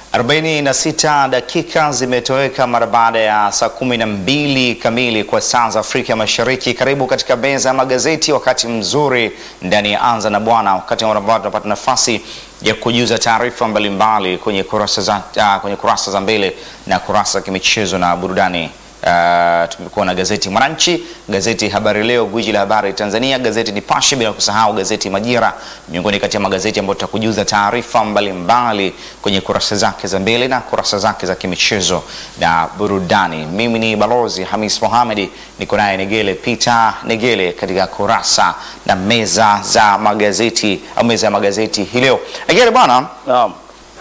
46 dakika zimetoweka mara baada ya saa 12 kamili kwa saa za Afrika Mashariki. Karibu katika meza ya magazeti, wakati mzuri ndani ya Anza na Bwana, wakati ambao tunapata nafasi ya kujuza taarifa mbalimbali kwenye kurasa za, uh, kwenye kurasa za mbele na kurasa za kimichezo na burudani. Uh, tumekuwa na gazeti Mwananchi, gazeti Habari Leo, gwiji la habari Tanzania, gazeti Nipashe, bila kusahau gazeti Majira, miongoni kati ya magazeti ambayo tutakujuza taarifa mbalimbali kwenye kurasa zake za mbele na kurasa zake za kimichezo na burudani. Mimi ni Balozi Hamis Mohamedi, niko naye Negele Peter Negele katika kurasa na meza za magazeti au meza ya magazeti hii leo. Negele bwana, Naam.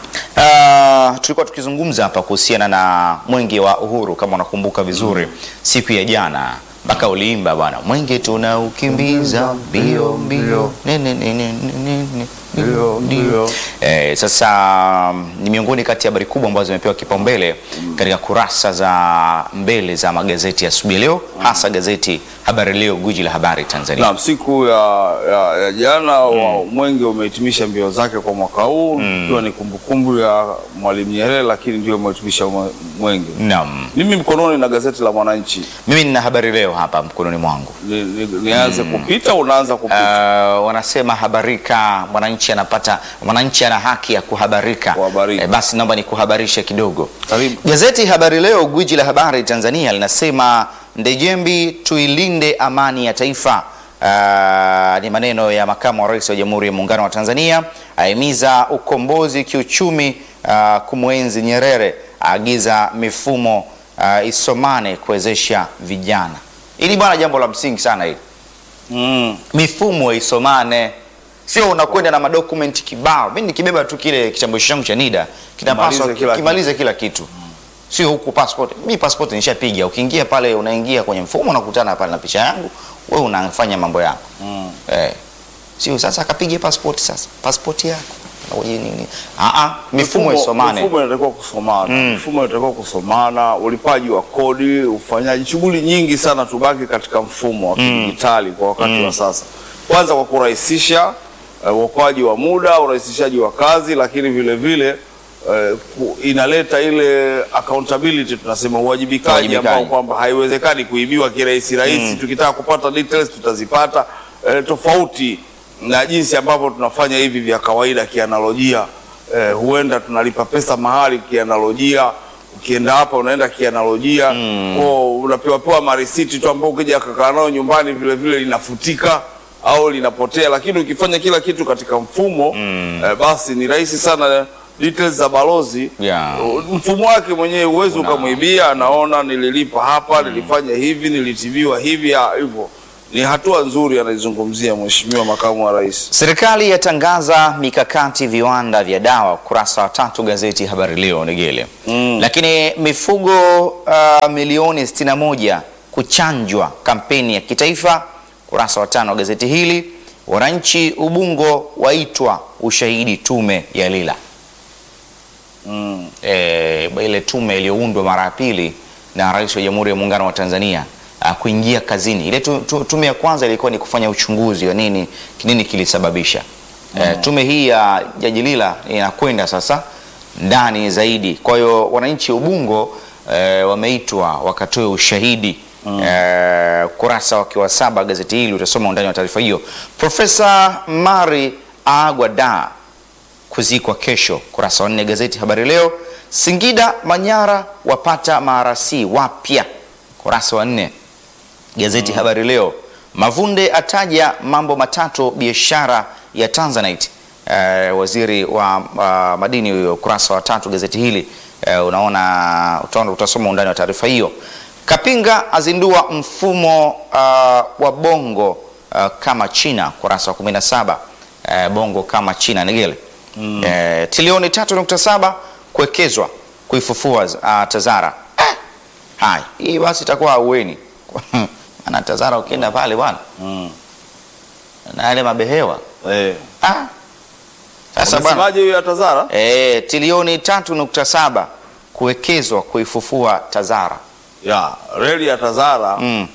Uh, tulikuwa tukizungumza hapa kuhusiana na mwenge wa uhuru kama unakumbuka vizuri siku ya jana mpaka uliimba bwana mwenge tunaukimbiza mbio mbio ne, ne, ne, ne, ne, ne, ne, Mbio, mbio. Eh, sasa um, ni miongoni kati ya habari kubwa ambazo zimepewa kipaumbele katika kurasa za mbele za magazeti ya asubuhi leo hasa gazeti Habari Leo, gwiji la habari Tanzania. Naam, siku ya, ya, ya jana wa mwenge umehitimisha mbio zake kwa mwaka huu ikiwa ni kumbukumbu ya Mwalimu Nyerere, lakini ndio umehitimisha mwe- mwenge. Naam. Mimi mkononi na gazeti la Mwananchi, Mimi nina Habari Leo hapa mkononi mwangu. Ni- ni- nianze kupita, unaanza kupita. Uh, wanasema habarika, mwananchi anapata, mwananchi ana haki ya kuhabarika. Kuhabarika. Eh, basi naomba nikuhabarishe kidogo. Karibu. Gazeti Habari Leo, gwiji la habari Tanzania, linasema Ndejembi, tuilinde amani ya taifa. Uh, ni maneno ya makamu wa rais wa Jamhuri ya Muungano wa Tanzania, ahimiza ukombozi kiuchumi, uh, kumwenzi Nyerere, aagiza mifumo uh, isomane kuwezesha vijana. Hili bwana, jambo la msingi sana hili Mm. mifumo isomane, sio unakwenda na madokumenti kibao. Mimi nikibeba tu kile kitambulisho changu cha NIDA kinapaswa Kimalize kila kimalize kila kitu, sio huku passport. Mimi passport nishapiga, ukiingia pale, unaingia kwenye mfumo, unakutana pale na picha yangu, wewe unafanya mambo yako Mm. eh, sio sasa akapige passport sasa passport yako Ngoje nini? Ah ah, mifumo isomane. Mifumo inatakiwa kusomana. Mifumo inatakiwa kusomana, ulipaji wa kodi, ufanyaji shughuli nyingi sana, tubaki katika mfumo wa kidijitali kwa wakati wa sasa. Kwanza kwa kurahisisha eh, uokoaji wa muda, urahisishaji wa kazi, lakini vile vile eh, ku- inaleta ile accountability tunasema uwajibikaji Uwajibikaji. ambao kwamba haiwezekani kuibiwa kirahisi rahisi. Tukitaka kupata details tutazipata eh, tofauti na jinsi ambavyo tunafanya hivi vya kawaida kianalojia. Eh, huenda tunalipa pesa mahali kianalojia, ukienda hapa unaenda kianalojia mm. unapewa pewa marisiti tu ambao ukija kakaa nayo nyumbani vile vile linafutika au linapotea, lakini ukifanya kila kitu katika mfumo eh, basi ni rahisi sana details za balozi Yeah. mfumo wake mwenyewe uwezi ukamwibia, anaona nililipa hapa, nilifanya hivi, nilitibiwa hivi, ah, hivyo ni hatua nzuri anaizungumzia Mheshimiwa Makamu wa Rais. Serikali yatangaza mikakati viwanda vya dawa, ukurasa wa tatu gazeti Habari Leo Negele. Mm. Lakini mifugo uh, milioni 61 kuchanjwa, kampeni ya kitaifa, ukurasa wa tano wa gazeti hili. Wananchi Ubungo waitwa ushahidi tume ya Lila. Mm. E, ile tume iliyoundwa mara ya pili na Rais wa Jamhuri ya Muungano wa Tanzania uh, kuingia kazini. Ile tu, tu, tume ya kwanza ilikuwa ni kufanya uchunguzi wa nini nini kilisababisha. E, tume hii ya Jaji Lila inakwenda sasa ndani zaidi. Kwa hiyo wananchi Ubungo e, wameitwa wakatoe ushahidi e, ukurasa wake wa saba gazeti hili utasoma undani wa taarifa hiyo. Profesa Mari Agwada kuzikwa kesho. Kurasa wa nne gazeti Habari Leo. Singida Manyara wapata marasi wapya. Kurasa wa nne gazeti Habari Leo. Mavunde ataja mambo matatu biashara ya Tanzanite. Eh, waziri wa uh, madini huyo. Kurasa wa tatu gazeti hili eh, unaona utaona, utasoma undani wa taarifa hiyo. Kapinga azindua mfumo uh, wa bongo uh, kama China. Kurasa wa 17 eh, bongo kama China Negele mm. eh, trilioni 3.7 kuwekezwa kuifufua uh, Tazara eh, hai hii basi itakuwa aueni maana Tazara ukienda pale bwana Mm. na yale mabehewa Eh. ah. Sasa bwana Umesemaje hiyo ya Tazara? eh, trilioni 3.7 kuwekezwa kuifufua Tazara Ya, reli ya Tazara mm.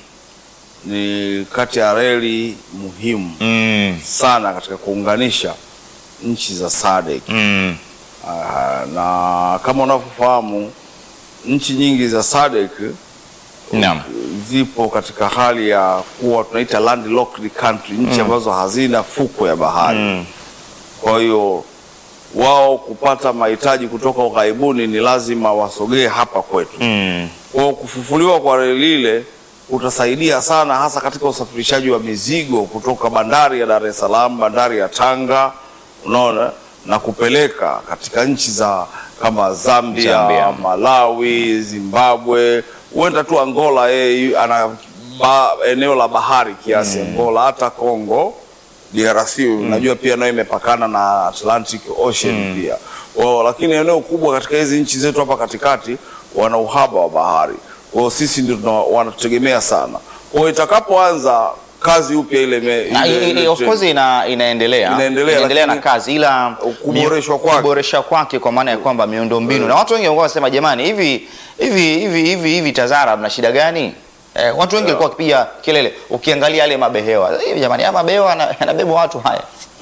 ni kati ya reli muhimu Mm. sana katika kuunganisha nchi za SADC. Mm. Ah, na kama unavyofahamu nchi nyingi za SADC Naam. zipo katika hali ya kuwa tunaita landlocked country, nchi ambazo hazina fuko ya bahari. Mm. Kwa hiyo wao kupata mahitaji kutoka ughaibuni ni lazima wasogee hapa kwetu. Mm. Kwa hiyo kufufuliwa kwa reli ile kutasaidia sana, hasa katika usafirishaji wa mizigo kutoka bandari ya Dar es Salaam, bandari ya Tanga, unaona, na kupeleka katika nchi za kama Zambia, Zambia. Malawi, Zimbabwe, huenda tu Angola, yeye ana ba, eneo la bahari kiasi Angola, hata Congo DRC unajua pia nayo imepakana na Atlantic Ocean pia wao, lakini eneo kubwa katika hizi nchi zetu hapa katikati wana uhaba wa bahari. Kwa hiyo sisi ndio tuna- wanatutegemea sana. Kwa hiyo itakapoanza kazi upya ile, me- Na, ile, i- i- ile of trend, course ina, inaendelea Inaendelea, na lakini kazi ila kuboreshwa mi- kwake. kuboresha kwake kwa maana ya kwamba miundombinu na watu wengi walikuwa wanasema jamani, hivi hivi hivi hivi hivi Tazara mna shida gani? Eh, watu wengi walikuwa wakipiga kelele, ukiangalia yale mabehewa hivi, jamani, haya mabehewa yana- yanabeba watu haya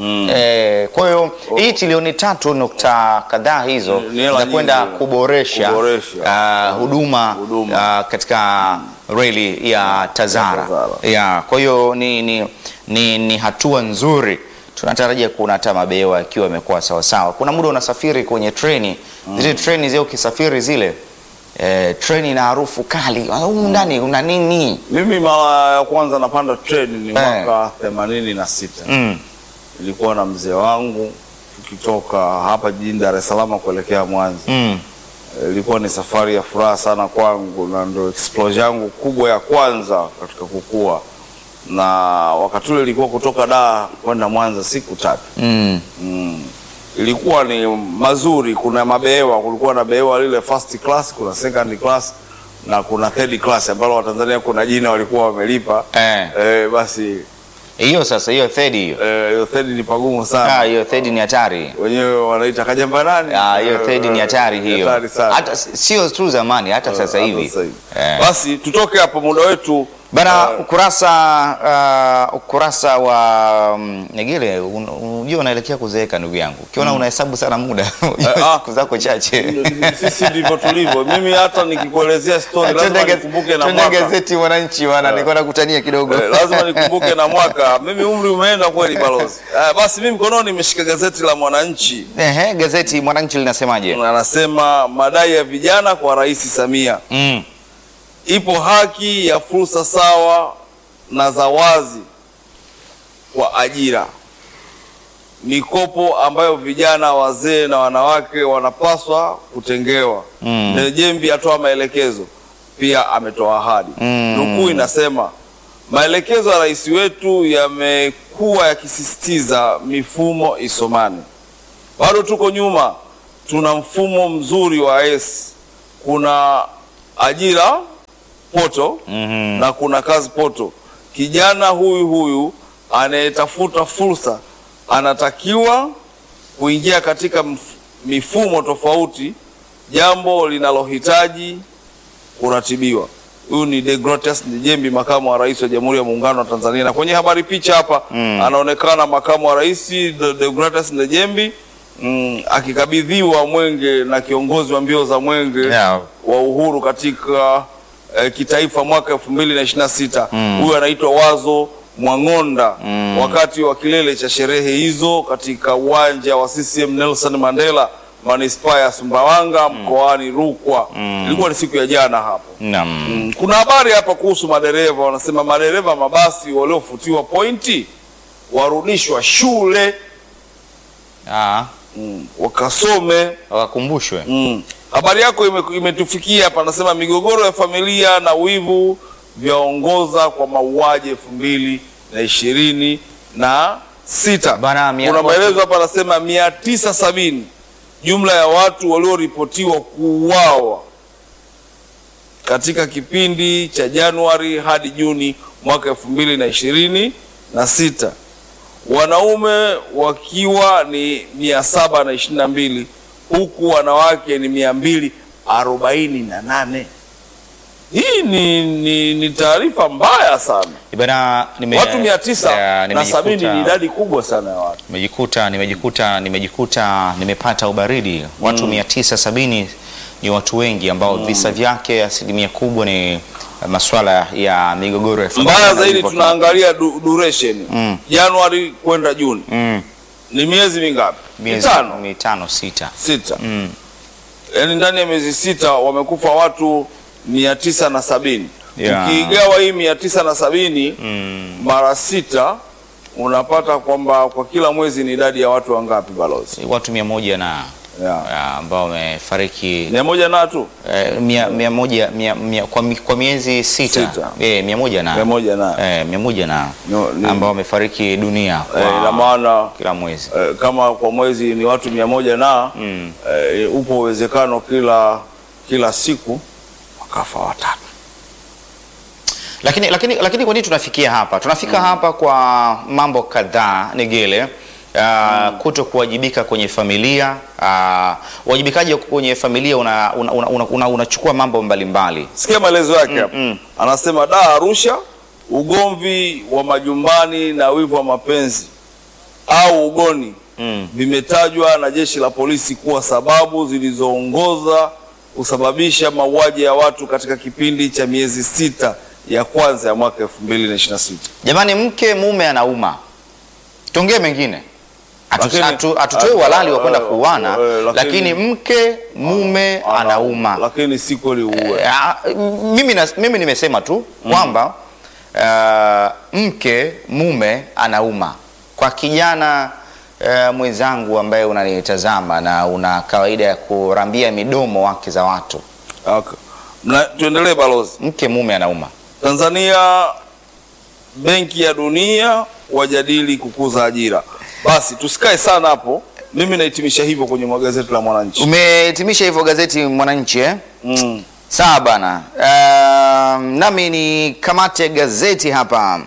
Eh, kwa hiyo hii trilioni tatu nukta kadhaa hizo Ni- ni hela za kwenda nyingi. kuboresha, Kuboresha. ah, huduma, Huduma. ah, katika reli ya Tazara, Tazara. ya kwa hiyo ni, ni, ni, ni hatua nzuri. Tunatarajia kuona hata mabehewa yakiwa yamekuwa sawasawa. Kuna muda unasafiri kwenye treni zile treni zile, ukisafiri zile eh, treni na harufu kali, humu ndani una nini? Mimi mara ya kwanza napanda treni ni Eh. mwaka themanini na sita. Mm. Nilikuwa na mzee wangu tukitoka hapa jijini Dar es Salaam kuelekea Mwanza. Mm. Ilikuwa ni safari ya furaha sana kwangu na ndo exposure yangu kubwa ya kwanza katika kukua, na wakati ule ilikuwa kutoka Dar kwenda Mwanza siku tatu. Mm. Mm. Ilikuwa ni mazuri. Kuna mabehewa, kulikuwa na behewa lile first class, kuna second class na kuna third class ambalo Watanzania kuna jina walikuwa wamelipa Eh. eh, basi Hiyo sasa, hiyo third hiyo eh, hiyo third ni pagumu Ah, sana, hiyo third ni hatari. wenyewe wanaita kajamba nani? Ah, hiyo Eh, third ni hatari hiyo. hatari sana. Hata sio tu zamani, hata sasa Hata hivi. sasa hivi. Eh. Basi tutoke hapo, muda wetu Bana, eh, ukurasa uh, ukurasa wa um, Negele, un- unajua unaelekea kuzeeka ndugu yangu. Ukiona unahesabu sana muda, ah. siku zako chache. sisi ndivyo tulivyo. Mimi hata nikikuelezea story lazima Twende nikumbuke na twende mwaka gazeti Mwananchi wana, nilikuwa nakutania kidogo. Eh, lazima nikumbuke na mwaka. Mimi umri umeenda kweli balozi. Eh, basi mimi mkononi nimeshika gazeti la Mwananchi, Ehe, gazeti Mwananchi linasemaje? anasema madai ya vijana kwa Rais Samia, Mm. ipo haki ya fursa sawa na za wazi kwa ajira, mikopo ambayo vijana, wazee na wanawake wanapaswa kutengewa. Mm. Ndejembi atoa maelekezo, pia ametoa ahadi. Mm. Nukuu inasema maelekezo ya rais wetu yamekuwa yakisisitiza mifumo isomane. Bado tuko nyuma, tuna mfumo mzuri wa S, kuna ajira poto Mhm. na kuna kazi poto. Kijana huyu huyu anayetafuta fursa anatakiwa kuingia katika mf- mifumo tofauti, jambo linalohitaji kuratibiwa. Huyu ni Deogratias Njembi, makamu wa rais wa Jamhuri ya Muungano wa Tanzania, na kwenye habari picha hapa Mm. anaonekana makamu wa rais De- Deogratias Njembi mm, akikabidhiwa mwenge na kiongozi wa mbio za mwenge Yeah. wa uhuru katika eh, kitaifa mwaka elfu mbili na ishirini na sita. Mm. Huyu anaitwa Wazo Mwang'onda Mm. wakati wa kilele cha sherehe hizo katika uwanja wa CCM Nelson Mandela manispaa ya Sumbawanga mkoani Rukwa. Ilikuwa ni siku ya jana hapo. Naam. Mm, Kuna habari hapa kuhusu madereva, wanasema madereva mabasi waliofutiwa pointi warudishwa shule Ah, mm, wakasome wakumbushwe. Mm. Habari yako ime- imetufikia hapa, anasema migogoro ya familia na wivu vyaongoza kwa mauaji elfu mbili na ishirini na sita. Bana, mia- Kuna maelezo hapa, anasema mia tisa sabini jumla ya watu walioripotiwa kuuawa katika kipindi cha Januari hadi Juni mwaka elfu mbili na ishirini na sita wanaume wakiwa ni mia saba na ishirini na mbili huku wanawake ni mia mbili arobaini na nane Hii ni, ni, ni taarifa mbaya sana. Bana, nime, Watu mia tisa eh, na sabini nimejikuta- ni idadi kubwa sana ya watu. nimejikuta nimejikuta nimejikuta nimepata ubaridi watu mia tisa sabini ni watu wengi ambao visa vyake asilimia kubwa ni masuala ya migogoro ya familia Mbaya na zaidi hivyo- tunaangalia du, duration Mm. Januari kwenda Juni Mm, ni miezi mingapi? miezi Mitano, mitano sita sita. Mm. Yaani ndani ya miezi sita wamekufa watu mia tisa na sabini. Yeah. Ukiigawa hii mia tisa na sabini Mm. mara sita unapata kwamba kwa kila mwezi ni idadi ya watu wangapi balozi? watu mia moja na Yeah. ah, ambao wamefariki mia moja na tu eh, mia, mia moja mia, mia, kwa, mi- kwa miezi sita, Sita. Eh, mia moja na mia moja na eh, mia moja na No, ni- ambao wamefariki dunia kwa eh, ina maana kila mwezi eh, kama kwa mwezi ni watu mia moja na Mm. eh, upo uwezekano kila kila siku wakafa watatu. lakini, lakini, lakini kwa nini tunafikia hapa? Tunafika hapa kwa mambo kadhaa Negele. Uh, kuto kuwajibika kwenye familia uh, uwajibikaji kwenye familia unachukua una, una, una, una, unachukua mambo mbalimbali Sikia maelezo yake hapa. mm. Anasema da Arusha, ugomvi wa majumbani na wivu wa mapenzi au ugoni mm. vimetajwa na jeshi la polisi kuwa sababu zilizoongoza kusababisha mauaji ya watu katika kipindi cha miezi sita ya kwanza ya mwaka 2026. Jamani, mke mume anauma, tuongee mengine Hatu- Lakini- hatu- hatutoi uhalali wa kwenda eh, kuuana, eh, lakini- lakini mke mume anauma. Lakini si kweli uue. Ah, mimi, na, mimi nimesema tu kwamba ah, mke mume anauma. Kwa kijana ah, mwenzangu ambaye unanitazama na una kawaida ya kurambia midomo wake za watu, Okay. Na tuendelee balozi. mke mume anauma. Tanzania, Benki ya Dunia wajadili kukuza ajira. Basi tusikae sana hapo. Mimi nahitimisha hivyo kwenye magazeti la Mwananchi. Umehitimisha hivyo gazeti Mwananchi eh? Mm. Sawa bana. Um, nami ni kamate gazeti hapa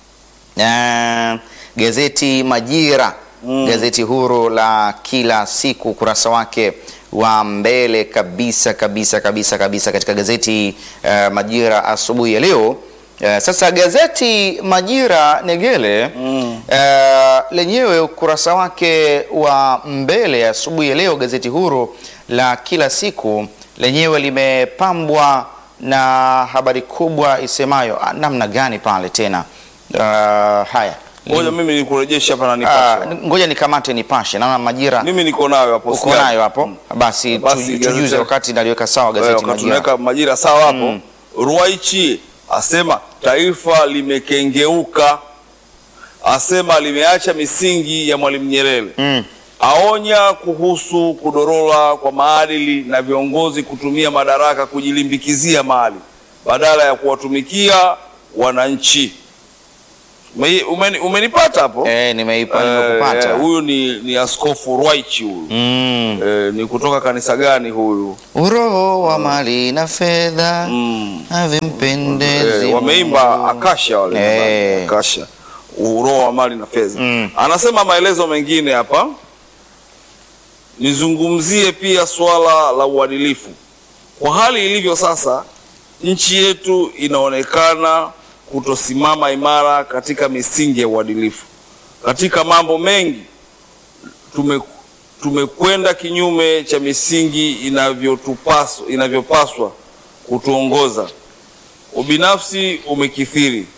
uh, gazeti Majira Mm. gazeti huru la kila siku, ukurasa wake wa mbele kabisa kabisa kabisa kabisa katika gazeti uh, Majira asubuhi ya leo. Uh, sasa gazeti Majira Negele Mm. uh, lenyewe ukurasa wake wa mbele asubuhi ya leo, gazeti huru la kila siku lenyewe limepambwa na habari kubwa isemayo ah, namna gani pale tena. Uh, haya Ngoja mimi nikurejeshe hapa na Ah, nipashe. ngoja nikamate nipashe, naona Majira Mimi niko nayo hapo. uko sikia. nayo hapo. Basi, Basi, tu- gazeti- tujuze wakati naliweka sawa Eh, gazeti wakati Majira. tunaweka majira sawa hapo. Ruwaichi asema taifa limekengeuka, asema limeacha misingi ya Mwalimu Nyerere. Mm. aonya kuhusu kudorora kwa maadili na viongozi kutumia madaraka kujilimbikizia mali badala ya kuwatumikia wananchi. Ume- umeni- Umenipata hapo? Eh, nimeipa Eh, nimekupata. eh, Huyu ni, ni Askofu Rwaichi huyu. Mm. Eh, ni kutoka kanisa gani huyu? Uroho wa mali na fedha Mm. havimpendezi Eh, wameimba Mungu. Akasha wale Eh. nadhani, Akasha uroho wa mali na fedha. Mm. Anasema maelezo mengine hapa, nizungumzie pia swala la uadilifu. Kwa hali ilivyo sasa, nchi yetu inaonekana kutosimama imara katika misingi ya uadilifu. Katika mambo mengi tume tumekwenda kinyume cha misingi inavyotupaswa inavyopaswa kutuongoza. Ubinafsi umekithiri,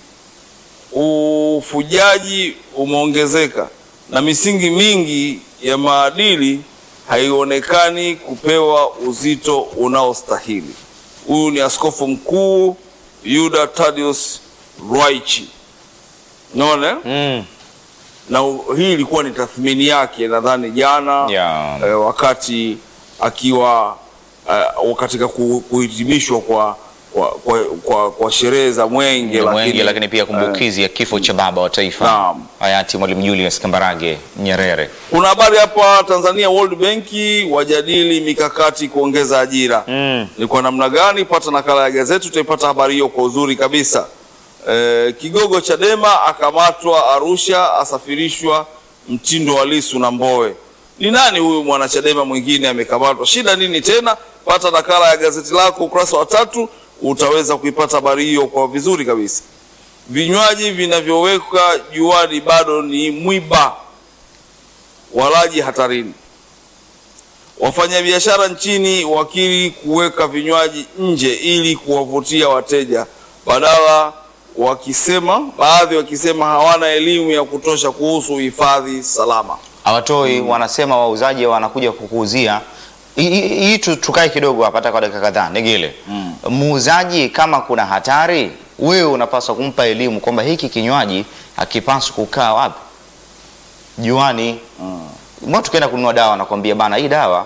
ufujaji umeongezeka, na misingi mingi ya maadili haionekani kupewa uzito unaostahili. Huyu ni askofu mkuu Yuda Thaddeus Ruwaichi. Unaona? Mm. na u- hii ilikuwa ni tathmini yake nadhani jana Yeah. eh, wakati akiwa eh, katika ku- kuhitimishwa kwa kwa, kwa, kwa, kwa sherehe za mwenge, Mwenge, lakini pia kumbukizi ya kifo cha baba wa taifa Naam. hayati Mwalimu Julius Kambarage Nyerere. kuna habari hapa Tanzania World Bank wajadili mikakati kuongeza ajira Mm. ni kwa namna gani? Pata nakala ya gazeti, utaipata habari hiyo kwa uzuri kabisa. E, kigogo Chadema akamatwa Arusha, asafirishwa mtindo wa Lisu na Mbowe. Ni nani huyu mwanachadema mwingine amekamatwa? Shida nini tena? Pata nakala ya gazeti lako ukurasa wa tatu, utaweza kuipata habari hiyo kwa vizuri kabisa. Vinywaji vinavyowekwa juani bado ni mwiba, walaji hatarini. Wafanyabiashara nchini wakiri kuweka vinywaji nje ili kuwavutia wateja, badala wakisema, baadhi wakisema hawana elimu ya kutosha kuhusu uhifadhi salama. hawatoi wanasema wauzaji wanakuja kukuuzia Hii- hii hii tu- tukae kidogo hapa hata kwa dakika kadhaa Negele muuzaji kama kuna hatari wewe unapaswa kumpa elimu kwamba hiki kinywaji hakipaswi kukaa wapi juani mm. tukienda kununua dawa nakwambia bana hii dawa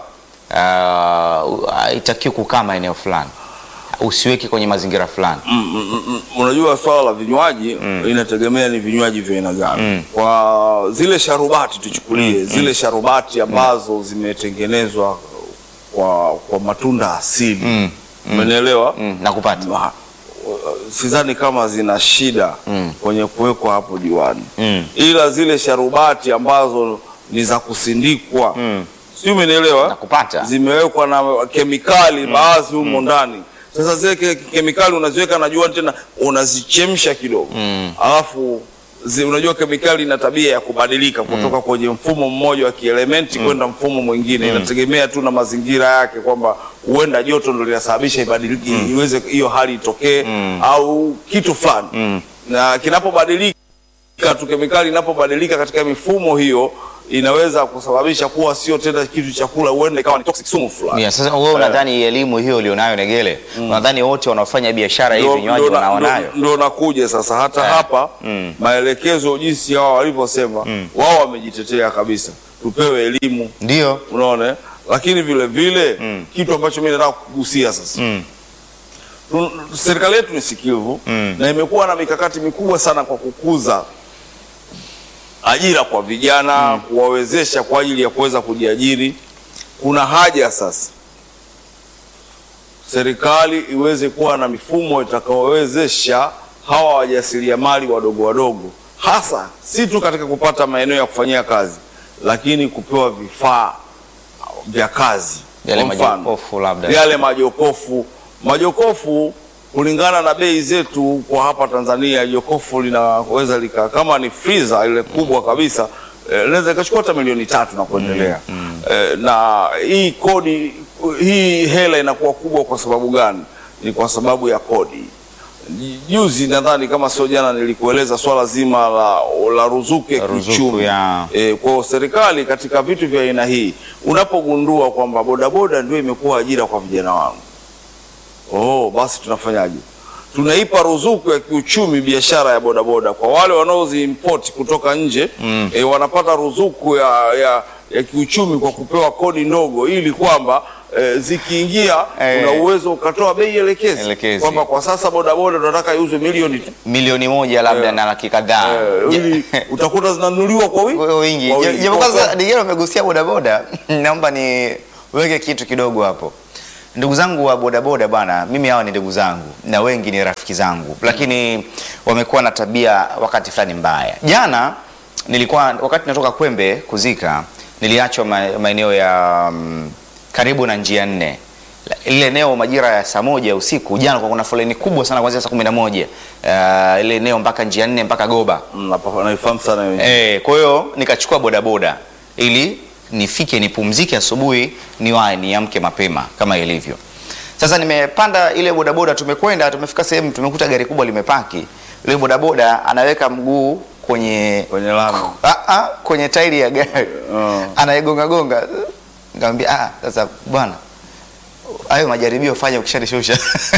uh, haitakiwi kukaa maeneo fulani usiweke kwenye mazingira fulani Mm, mm, mm, mm. Unajua swala la vinywaji inategemea ni vinywaji vya aina gani. Kwa zile sharubati tuchukulie, zile sharubati ambazo zimetengenezwa kwa, kwa matunda asili umenielewa? mm, nakupata Ma- sidhani kama zina shida kwenye kuwekwa hapo juani Mm. ila zile sharubati ambazo ni za kusindikwa sijui umenielewa Nakupata. zimewekwa na kemikali baadhi humo ndani sasa zile ke- kemikali unaziweka na juani tena unazichemsha kidogo alafu zi, unajua kemikali ina tabia ya kubadilika kutoka kwenye mfumo mmoja wa kielementi kwenda mfumo mwingine inategemea tu na mazingira yake kwamba huenda joto ndo linasababisha ibadilike iweze hiyo hali itokee au kitu fulani na kinapobadilika tu kemikali inapobadilika katika mifumo hiyo inaweza kusababisha kuwa sio tena kitu cha kula, huenda ikawa ni toxic sumu fulani. Yeah, sasa wewe unadhani elimu hiyo ulionayo Negele, unadhani wote wanaofanya biashara hii Ndo- vinywaji ndo na- wanaonayo? ndo- ndo nakuja sasa hata Eh. hapa maelekezo jinsi hao walivyosema wao wamejitetea kabisa, tupewe elimu, Ndio. unaona eh? lakini vile vile kitu ambacho mimi nataka kugusia sasa Tun- serikali yetu ni sikivu na imekuwa na mikakati mikubwa sana kwa kukuza ajira kwa vijana kuwawezesha kwa ajili ya kuweza kujiajiri. Kuna haja sasa serikali iweze kuwa na mifumo itakayowezesha hawa wajasiriamali wadogo wadogo, hasa si tu katika kupata maeneo ya kufanyia kazi, lakini kupewa vifaa vya kazi. Yale Kwa mfano, majokofu labda. yale majokofu majokofu kulingana na bei zetu kwa hapa Tanzania, jokofu linaweza lika kama ni freezer ile kubwa kabisa eh, linaweza ikachukua hata milioni tatu na kuendelea. Eh, na hii kodi hii hela inakuwa kubwa kwa sababu gani? Ni kwa sababu ya kodi. Juzi nadhani kama sio jana, nilikueleza swala zima la, la ruzuku ya Ruzuku kiuchumi ya- E, kwa serikali katika vitu vya aina hii, unapogundua kwamba bodaboda ndio imekuwa ajira kwa vijana wangu, oh, basi tunafanyaje? Tunaipa ruzuku ya kiuchumi biashara ya bodaboda kwa wale wanaoziimport kutoka nje mm. E, wanapata ruzuku ya, ya, ya kiuchumi kwa kupewa kodi ndogo, ili kwamba e, zikiingia Eh. una uwezo ukatoa bei elekezi, Elekezi. kwamba kwa sasa bodaboda tunataka iuzwe milioni tu Milioni moja labda Eh. na laki kadhaa. Eh, ili utakuta zinanunuliwa kwa wingi Kwa wingi. Kwa Je- wingi. Japo Kwa kwanza Negele umegusia bodaboda, naomba niweke kitu kidogo hapo. Ndugu zangu wa bodaboda bwana, mimi hawa ni ndugu zangu na wengi ni rafiki zangu, lakini wamekuwa na tabia wakati fulani mbaya. Jana nilikuwa wakati natoka Kwembe kuzika, niliachwa ma- maeneo ya mm, karibu na njia nne ile eneo majira ya saa moja usiku jana, kwa kuna foleni kubwa sana kuanzia saa kumi na moja uh, ile eneo mpaka njia nne mpaka Goba. Mm, napa- naifahamu sana hiyo. Eh, kwa hiyo nikachukua bodaboda ili nifike nipumzike asubuhi niwahi niamke mapema kama ilivyo. Sasa nimepanda ile bodaboda, tumekwenda tumefika sehemu, tumekuta gari kubwa limepaki. Ile bodaboda anaweka mguu kwenye kwenye lami ah, ah, kwenye tairi ya gari Oh. anaigonga gonga. Nikamwambia ah, sasa bwana hayo majaribio fanya ukishanishusha.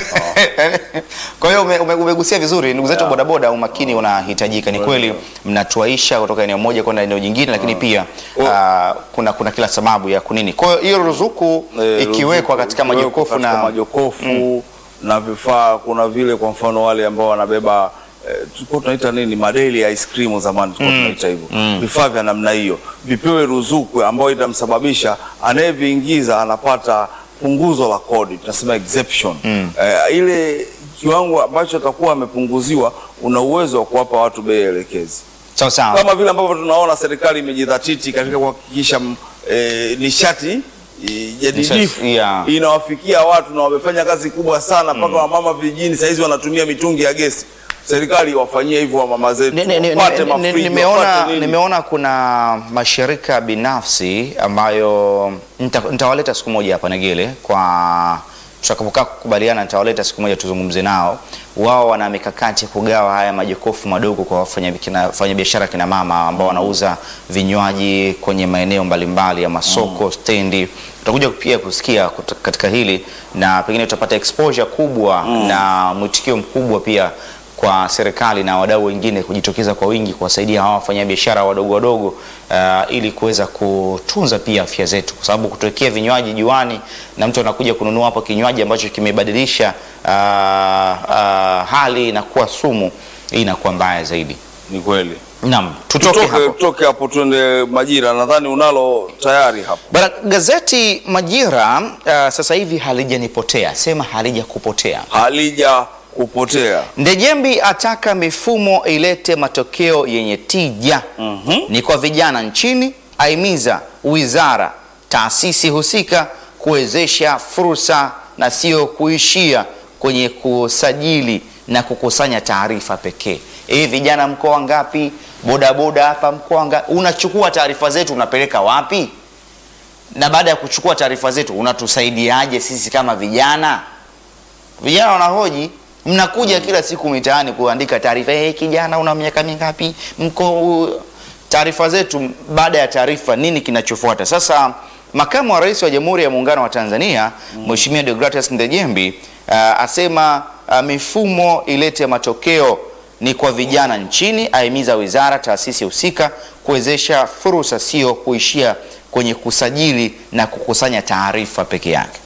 Kwa hiyo ume, ume, umegusia vizuri ndugu zetu Yeah. bodaboda, umakini unahitajika. Ni kweli mnatuaisha kutoka eneo moja kwenda eneo jingine, lakini pia Oh. ah, kuna kuna kila sababu ya kunini. Kwa hiyo hiyo ruzuku Eh, ikiwekwa ruzuku- katika ikiwekwa majokofu katika na majokofu na vifaa, kuna vile kwa mfano wale ambao wanabeba eh, tulikuwa tunaita nini madeli ya ice cream zamani tulikuwa tunaita hivyo vifaa vya namna hiyo vipewe ruzuku ambayo itamsababisha anayeviingiza anapata punguzo la kodi tunasema exemption eh, ile kiwango ambacho atakuwa amepunguziwa una uwezo wa kuwapa watu bei elekezi sawa sawa. kama vile ambavyo tunaona serikali imejidhatiti katika kuhakikisha mm, eh, nishati i- jadidifu Yeah. inawafikia watu na wamefanya kazi kubwa sana mpaka wamama vijijini sahizi wanatumia mitungi ya gesi. Serikali wafanyie hivyo wamama zetu, Ni- ni- ni- wapate ni- ni- mafriji, nimeona wapate nini. nimeona kuna mashirika binafsi ambayo nita- nitawaleta siku moja hapa Negele kwa tutakapokaa kukubaliana, nitawaleta siku moja tuzungumze nao. Wao wana mikakati ya kugawa haya majokofu madogo kwa wafanya kina- wafanyabiashara kina mama ambao wanauza vinywaji kwenye maeneo mbalimbali ya masoko, stendi. Tutakuja pia kusikia kut- katika hili na pengine tutapata exposure kubwa na mwitikio mkubwa pia kwa serikali na wadau wengine kujitokeza kwa wingi kuwasaidia hawa wafanyabiashara wadogo wadogo uh, ili kuweza kutunza pia afya zetu, kwa sababu kutuwekea vinywaji juani na mtu anakuja kununua hapo kinywaji ambacho kimebadilisha uh, uh, hali na kuwa sumu, hii inakuwa mbaya zaidi. Ni kweli. Naam, tutoke Tutoke hapo. tutoke hapo tuende Majira, nadhani unalo tayari hapo. Bana, gazeti Majira uh, sasa hivi halijanipotea, sema halijakupotea. Halija kupotea. Ndejembi ataka mifumo ilete matokeo yenye tija ni kwa vijana nchini, aimiza wizara, taasisi husika kuwezesha fursa na sio kuishia kwenye kusajili na kukusanya taarifa pekee. Hivi vijana mkoa ngapi? Bodaboda hapa mkoa ngapi? Unachukua taarifa zetu unapeleka wapi? Na baada ya kuchukua taarifa zetu unatusaidiaje sisi kama vijana? Vijana wanahoji, mnakuja kila siku mitaani kuandika taarifa, hey, kijana una miaka mingapi? Mko taarifa zetu. Baada ya taarifa, nini kinachofuata? Sasa makamu wa rais wa Jamhuri ya Muungano wa Tanzania Mheshimiwa Deogratias Ndejembi uh, asema uh, mifumo ilete matokeo ni kwa vijana nchini, ahimiza wizara, taasisi husika kuwezesha fursa, sio kuishia kwenye kusajili na kukusanya taarifa peke yake.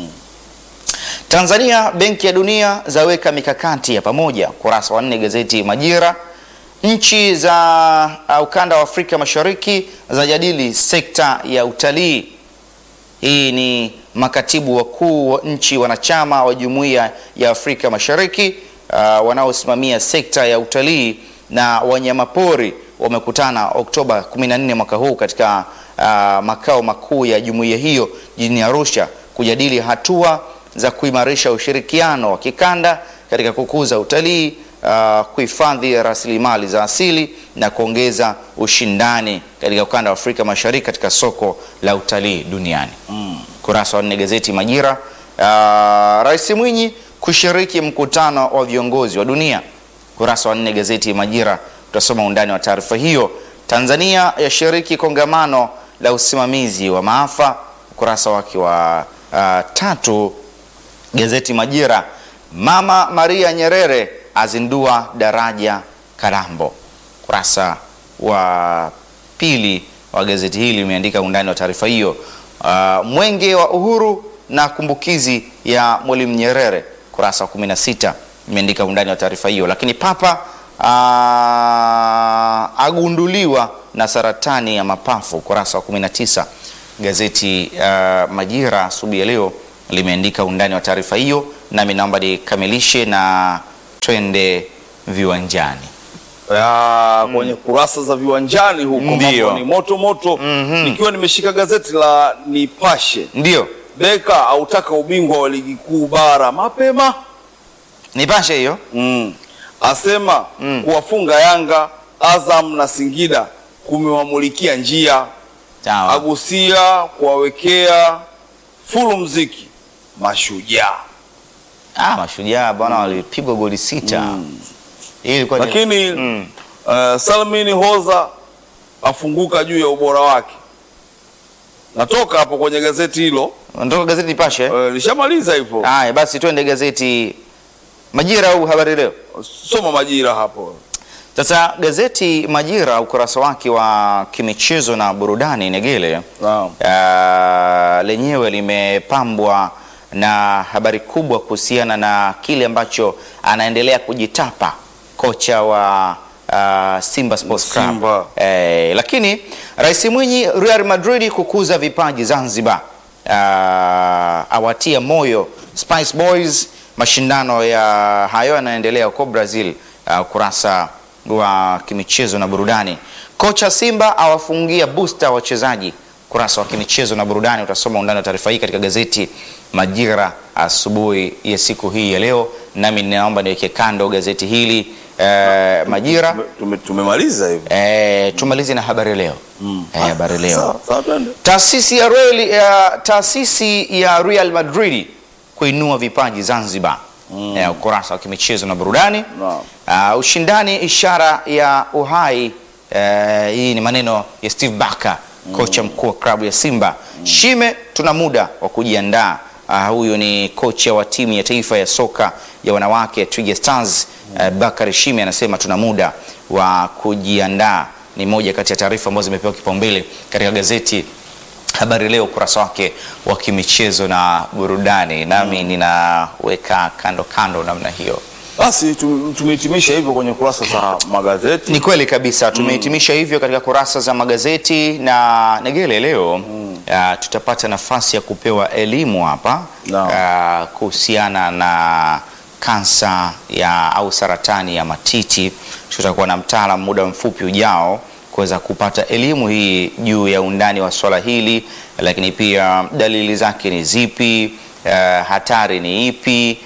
Tanzania, Benki ya Dunia zaweka mikakati ya pamoja. Kurasa wa nne gazeti Majira. Nchi za uh, ukanda wa Afrika Mashariki zajadili sekta ya utalii. Hii ni makatibu wakuu wa nchi wanachama wa Jumuiya ya Afrika Mashariki uh, wanaosimamia sekta ya utalii na wanyamapori wamekutana Oktoba 14 mwaka huu katika uh, makao makuu ya jumuiya hiyo jijini Arusha kujadili hatua za kuimarisha ushirikiano wa kikanda katika kukuza utalii, uh, kuhifadhi rasilimali za asili na kuongeza ushindani katika ukanda wa Afrika Mashariki katika soko la utalii duniani. Kurasa wa nne gazeti Majira. Uh, Rais Mwinyi kushiriki mkutano wa viongozi wa dunia. Kurasa wa nne gazeti Majira, tutasoma undani wa taarifa hiyo. Tanzania yashiriki kongamano la usimamizi wa maafa. Ukurasa wake wa uh, tatu gazeti Majira. Mama Maria Nyerere azindua daraja Kalambo. Kurasa wa pili wa gazeti hili limeandika undani wa taarifa hiyo. Uh, mwenge wa uhuru na kumbukizi ya Mwalimu Nyerere, kurasa wa 16 imeandika undani wa taarifa hiyo. Lakini Papa uh, agunduliwa na saratani ya mapafu, kurasa wa 19 gazeti uh, Majira asubuhi ya leo limeandika undani wa taarifa hiyo, nami naomba nikamilishe na twende viwanjani. ya kwenye kurasa za viwanjani huko Ndiyo. mambo ni moto moto. Nikiwa nimeshika gazeti la Nipashe, Ndio Beka autaka ubingwa wa ligi kuu bara mapema nipashe hiyo. mm. asema kuwafunga Yanga, Azam na Singida kumewamulikia njia, Sawa. agusia kuwawekea fulu mziki mashujaa Ah, mashujaa bwana walipigwa goli sita. Hii ilikuwa ni- lakini Mm. uh, Salmini Hoza afunguka juu ya ubora wake. Natoka hapo kwenye gazeti hilo Natoka gazeti Nipashe. uh, lishamaliza hivyo. Haya basi twende gazeti Majira au Habari Leo. Soma Majira hapo. Sasa gazeti Majira ukurasa wake wa kimichezo na burudani Negele Naam. Ah, lenyewe limepambwa na habari kubwa kuhusiana na kile ambacho anaendelea kujitapa kocha wa ah, Simba Sports Club. Simba. Eh, lakini Rais Mwinyi, Real Madrid kukuza vipaji Zanzibar, Ah, awatia moyo Spice Boys. Mashindano ya hayo yanaendelea huko Brazil. Ah, ukurasa wa kimichezo na burudani. Kocha Simba awafungia booster wachezaji. Kurasa ukurasa wa kimichezo na burudani. Utasoma undani wa taarifa hii katika gazeti Majira asubuhi ya siku hii ya leo, nami ninaomba niweke kando gazeti hili eh, Majira Tume- tume- tumemaliza hivi eh, tumalize na habari leo eh, habari leo Sawa, sawa, twende. Taasisi ya, Real, ya, taasisi ya Real Madrid kuinua vipaji Zanzibar. Eh, ukurasa wa kimichezo na burudani. Naam. Ah, ushindani ishara ya uhai. Eh, hii ni maneno ya Steve Barker, kocha mkuu wa klabu ya Simba. Shime, tuna muda wa kujiandaa. Ah, huyu ni kocha wa timu ya taifa ya soka ya wanawake ya Twiga Stars. Eh, Bakari Shime anasema tuna muda wa kujiandaa. Ni moja kati ya taarifa ambazo zimepewa kipaumbele katika gazeti Habari Leo ukurasa wake wa kimichezo na burudani, nami ninaweka kando kando namna hiyo. Basi tu- tumehitimisha hivyo kwenye kurasa za magazeti. Ni kweli kabisa, tumehitimisha hivyo katika kurasa za magazeti na Negele leo ah, tutapata nafasi ya kupewa elimu hapa Naam. ah, kuhusiana na kansa ya au saratani ya matiti. Tutakuwa na mtaalamu muda mfupi ujao kuweza kupata elimu hii juu ya undani wa swala hili, lakini pia dalili zake ni zipi, eh, hatari ni ipi,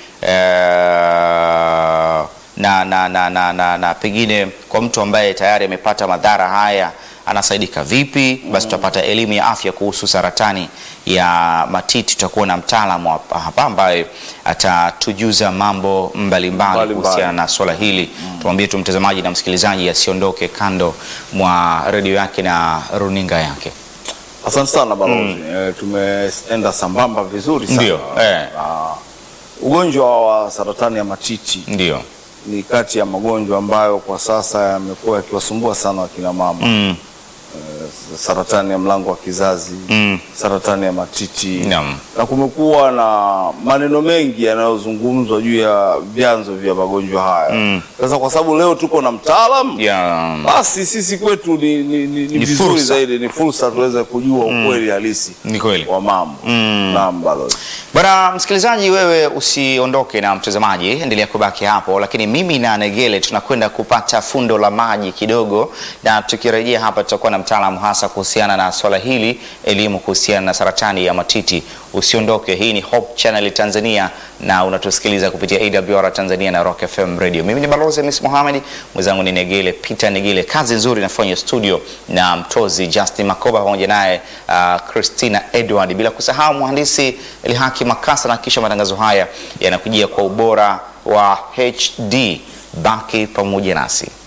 eh, na, na, na, na, na, na pengine kwa mtu ambaye tayari amepata madhara haya anasaidika vipi? Basi tutapata elimu ya afya kuhusu saratani ya matiti. Tutakuwa na mtaalamu hapa hapa ambaye atatujuza mambo mbalimbali Mbalimbali. kuhusiana na swala hili. Tumwambie tu mtazamaji na msikilizaji asiondoke kando mwa redio yake na runinga yake. Asante sana balozi. Eh, tumeenda sambamba vizuri sana. Ndio, eh. Ah, ugonjwa wa saratani ya matiti Ndio. ni kati ya magonjwa ambayo kwa sasa yamekuwa yakiwasumbua sana wakina mama. Mm. Saratani ya mlango wa kizazi, Mm. saratani ya matiti Naam. na kumekuwa na maneno mengi yanayozungumzwa juu ya vyanzo vya magonjwa haya. Mm. Sasa kwa sababu leo tuko na mtaalamu Ya, basi sisi kwetu ni, ni, ni, ni, Ni vizuri fursa. zaidi, ni fursa tuweze kujua ukweli halisi ni kweli. wa mambo. Naam balozi. Bwana msikilizaji, wewe usiondoke na mtazamaji, endelea kubaki hapo, lakini mimi na Negele tunakwenda kupata fundo la maji kidogo, na tukirejea hapa tutakuwa na mtaalamu hasa kuhusiana na swala hili, elimu kuhusiana na saratani ya matiti. Usiondoke, hii ni Hope Channel Tanzania na unatusikiliza kupitia AWR Tanzania na Rock FM Radio. Mimi ni Balozi Hamis Mohamed, mwenzangu ni Negele Peter Negele. Kazi nzuri inafanywa studio na mtozi Justin Makoba pamoja naye uh, Christina Edward, bila kusahau mhandisi Elhaki Makasa, na kisha matangazo haya yanakujia kwa ubora wa HD. Baki pamoja nasi.